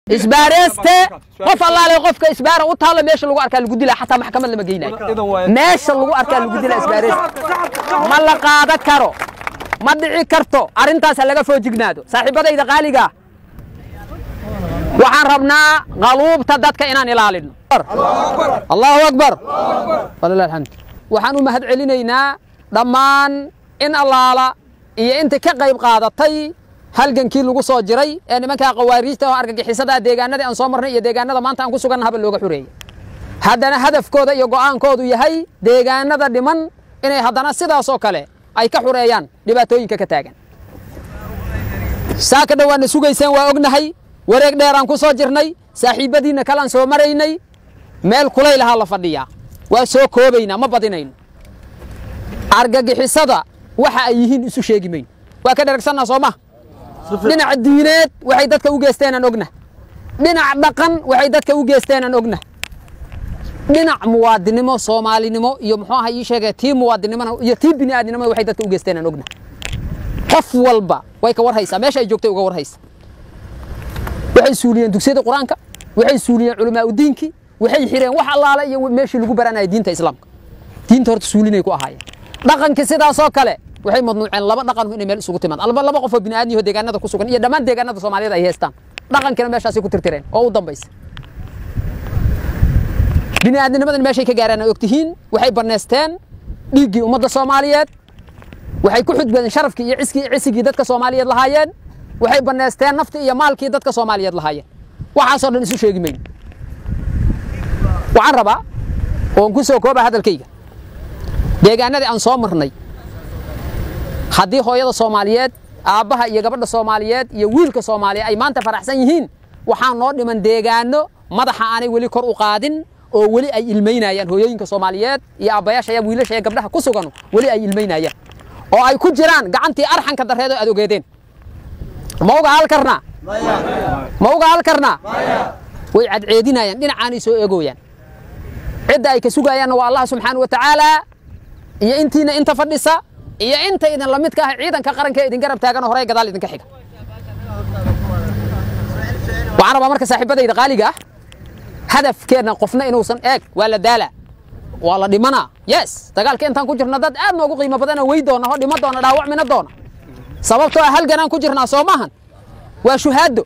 isbaareyste qof allaale qofka isbaara u taalla meesha lagu arkaa lagu dilaa xataa maxkamad lama geynayo meesha lagu arkaa lagu dilaa isbaareyste ma la qaadan karo ma dhici karto arrintaas ha laga foojignaado saaxiibadayda qaaliga waxaan rabnaa qaluubta dadka inaan ilaalino allahu akbar walilah alxamd waxaan u mahad celinaynaa dhammaan in allaala iyo inta ka qayb qaadatay halgankii lagu soo jiray ee nimankaa qawaariijta oo argagixisada deegaanadii aan soo marnay iyo deegaanada maanta aan ku suganna haba looga xureeyey haddana hadafkooda iyo go'aankoodu yahay deegaanada dhiman inay haddana sidaasoo kale ay ka xureeyaan dhibaatooyinka ka taagan saa ka dhan waadna sugayseen waa ognahay wareeg dheeraan ku soo jirnay saaxiibbadiinna kalaan soo maraynay meel kulaylahaa la fadhiyaa waa soo koobaynaa ma badinayno argagixisada waxa ay yihiin isu sheegi mayno waa ka dhergsannaa soo maha dhinac diineed waxay dadka u geesteenaan ogna dhinac dhaqan waxay dadka u geesteenaan ogna dhinac muwaadinimo soomaalinimo iyo muxuu aha ii sheegay tii muwaadinimona iyo tii bini'aadnimo waxay dadka u geesteenaan ogna qof walba way ka war haysaa meesha ay joogtay uga war haysa waxay suuliyeen dugsiyada qur-aanka waxay suuliyeen culamaa udiinkii waxay xireen wax allaale iyo meeshii lagu baranaya diinta islaamka diinta horta suulinay ku ahaayeen dhaqankii sidaasoo kale waxay madnuuceen laba dhaqan inay meel isugu timaad alba laba qofoo bini'aadniyo deegaanada ku sugan iyo dhammaan deegaanada soomaaliyeed ay haystaan dhaqankiina meeshaasay ku tirtireen oo u dambaysa bini'aadnimadan meeshay ka gaaraan ay ogtihiin waxay bannaysteen dhiiggii ummadda soomaaliyeed waxay ku xudbadeen sharafkii iyo ciskii cisigii dadka soomaaliyeed lahaayeen waxay bannaysteen naftii iyo maalkii dadka soomaaliyeed lahaayeen waxaasoo dhan isu sheegi mayno waxaan rabaa oon ku soo kooba hadalkayga deegaanadii aan soo marnay haddii hooyada soomaaliyeed aabbaha iyo gabadha soomaaliyeed iyo wiilka soomaaliyeed ay maanta faraxsan yihiin waxaa noo dhiman deegaano madaxa aanay weli kor u qaadin oo weli ay ilmaynayaan hooyooyinka soomaaliyeed iyo aabbayaasha iyo wiilasha iyo gabdhaha ku sugan weli ay ilmaynayaan oo ay ku jiraan gacantii arxanka darreed oo aad ogeedeen ma uga hal karnaa ma uga hal karnaa way cadceedinayaan dhinacaanay soo eegooyaan cidda ay ka sugayaanna waa allah subxaana wa tacaala iyo intiina inta fadhisa iyo inta idin la midka ah ciidanka qaranka idin garab taagan horey gadaal idinka xiga waxaan rabaa marka saaxiibadayda qaaliga ah hadafkeenna qofna inuusan eeg waa la daala waa la dhimanaa yes dagaalka intaan ku jirna dad aad noogu qiimo badana wey doona oo dhimo doona dhaawacmina doona sababtoo ah halganaan ku jirnaa soo maahan waa shuhaado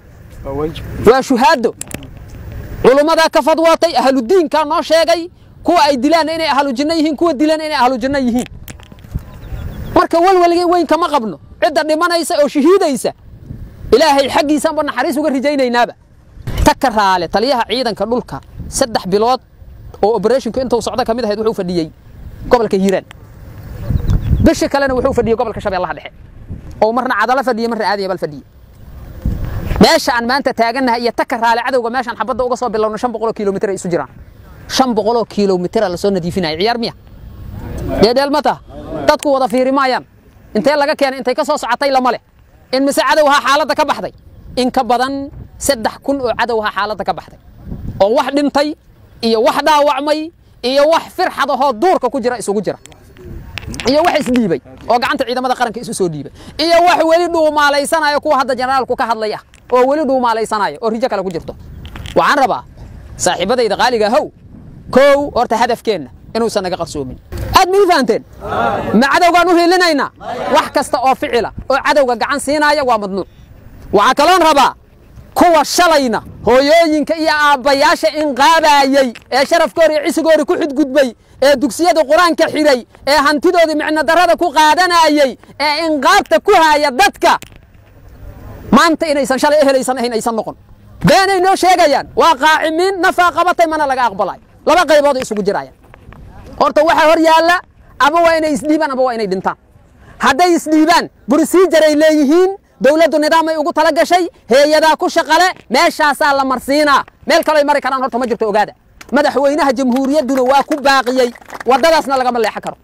waa shuhaado culummadaa ka fadwootay ahludiinkaa noo sheegay kuwa ay dilaanna inay ahlu jinno yihiin kuwa dilan inay ahlu jinno yihiin marka walwalga weyn kama qabno cidda dhimanaysa oo shahiidaysa ilaahay xaggiisaanba naxariis uga rajaynaynaba taka raale taliyaha ciidanka dhulka saddex bilood oo obereshinku intuu socda ka mid ahayd wuxuu fadhiyey gobolka hiiraan bishi kalena wuxuu fadhiyey gobolka shabeellaha dhexe oo marna cadalo fadhiye marna aadaya bal fadhiye meesha aan maanta taagannahay iyo taka raale cadowga meeshaan xabadda uga soo bilowno shan boqoloo kilomitir ay isu jiraan shan boqoloo kilomitira lasoo nadiifinaya ciyaar miya dheedheel ma taha dadku wada fiiri maayaan intee laga keenay intay ka soo socotay lama leh in mise cadowhaa xaaladda ka baxday in ka badan saddex kun oo cadowhaa xaaladda ka baxday oo wax dhintay iyo wax dhaawacmay iyo wax firxad ahoo duurka ku jira isugu jira iyo wax isdhiibay oo gacanta ciidamada qaranka isu soo dhiibay iyo wax weli dhuumaalaysanaya kuwa hadda generaalku ka hadlay ah oo weli dhuumaalaysanaya oo rijo kale ku jirto waxaan rabaa saaxiibadayda qaaliga how kow horta hadafkeenna inuusan naga qarsoomin aad ma ii fahanteen ma cadowgaan u hiilinaynaa wax kasta oo ficila oo cadowga gacan siinaya waa madnuuc waxaa kaloon rabaa kuwa shalayna hooyooyinka iyo aabbayaasha inqaabaayey ee sharafkoori iyo cisigoori ku xudgudbay ee dugsiyada qur-aanka xidhay ee hantidoodii micno darrada ku qaadanayey ee inqaabta ku haaya dadka maanta inaysan shalay ehelaysan ahayn aysan noqon beenay noo sheegayaan waa qaacimiin nafaa qabatay mana laga aqbalayo laba qaybooday isugu jirayaan horta waxaa hor yaalla ama waa inay isdhiibaan ama waa inay dhintaan hadday isdhiibaan bursiijaray leeyihiin dowladdu nidaamay ugu tala gashay heeyadaa ku shaqale meeshaasaa la marsiinaa meel kaloo ay mari karaan horta ma jirto ogaada madaxweynaha jamhuuriyadduna waa ku baaqiyey waddadaasna lagama leexan karo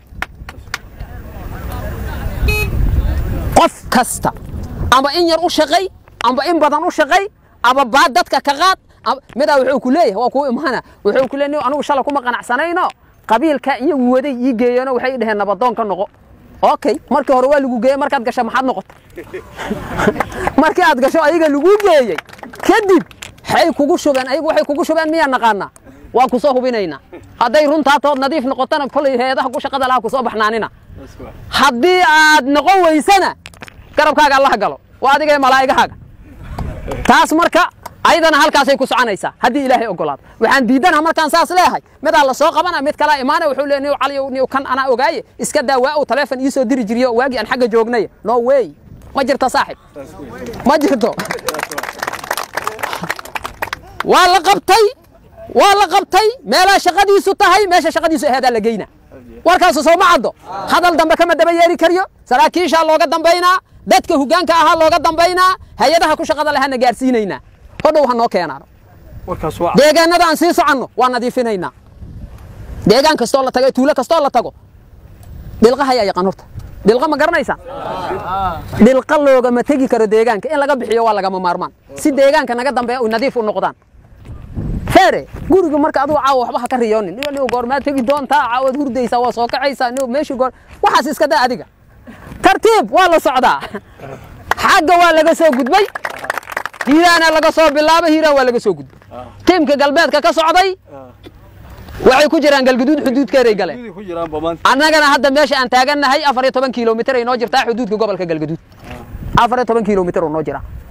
qof kasta amba in yar u shaqay amba in badan u shaqay aba baad dadka ka qaad midaa wuxuu ku leeyahay waa kuu imaana wuxuu ku leeyahay anigu shala kuma qanacsanayno qabiilka iyagu waday ii geeyeenoo waxay dhaheen nabadoon ka noqo okay markii hore waa lagu geeyey markaad gasho maxaad noqota markii aad gasho ayaga lagu geeyey kadib waxay kugu shubeen ayagu waxay kugu shubeen miyaa naqaanaa waan ku soo hubinaynaa hadday runtaa tood nadiif noqotona kolay heedaha ku shaqada laha ku soo baxnaanina haddii aad noqon weysana garabkaaga allaha galo waa adiga ee malaa'igahaaga taas marka ayadana halkaasay ku soconaysaa haddii ilaahay ogolaado waxaan diidanaha markaan saas leeyahay midaa la soo qabana mid kalaa imaanaya wuxuu leeyahay niw cali niw kan anaa ogaaye iska daa waa uu taleefon ii soo diri jiriyo waagii aan xagga joognay no way ma jirto saaxib ma jirto waa la qabtay waa la qabtay meelaa shaqadiisu tahay meesha shaqadiisu aheedaa la geyna warkaasu soo ma caddo hadal dambe kama daba yeeri karyo saraakiishaa looga dambaynaa dadka hoggaanka ahaa looga dambaynaa hay-adaha ku shaqada lahana gaarsiinaynaa hodhow ha noo keenaano warkaas waa deegaanada aan sii soconno waa nadiifinaynaa deegaan kastoo la tago tuulo kastoo la tago dhilqa hayaa yaqaan horta dhilqa ma garanaysaan dhilqa loogama tegi karo deegaanka in laga bixiyo waa lagama maarmaan si deegaanka naga dambeeya u nadiif u noqdaan feere guriga marka adigu caawa waxba ha ka riyoonin niyo niyo goormaad tegi doontaa caawad hurdaysaa waa soo kacaysaa niyo meeshii goor waxaas iska daa adiga tartiib waa la socdaa xagga waa laga soo gudbay hiiraana laga soo bilaabay hiiraan waa laga soo gudbay tiimka galbeedka ka socday waxay ku jiraan galguduud xuduudkeeday galeen Gudii ku jiraan ba maanta annagana hadda meesha aan taagannahay afar iyo toban kilomitir ay noo jirtaa xuduudka gobolka galgaduud afar iyo toban kilomitir oo noo jira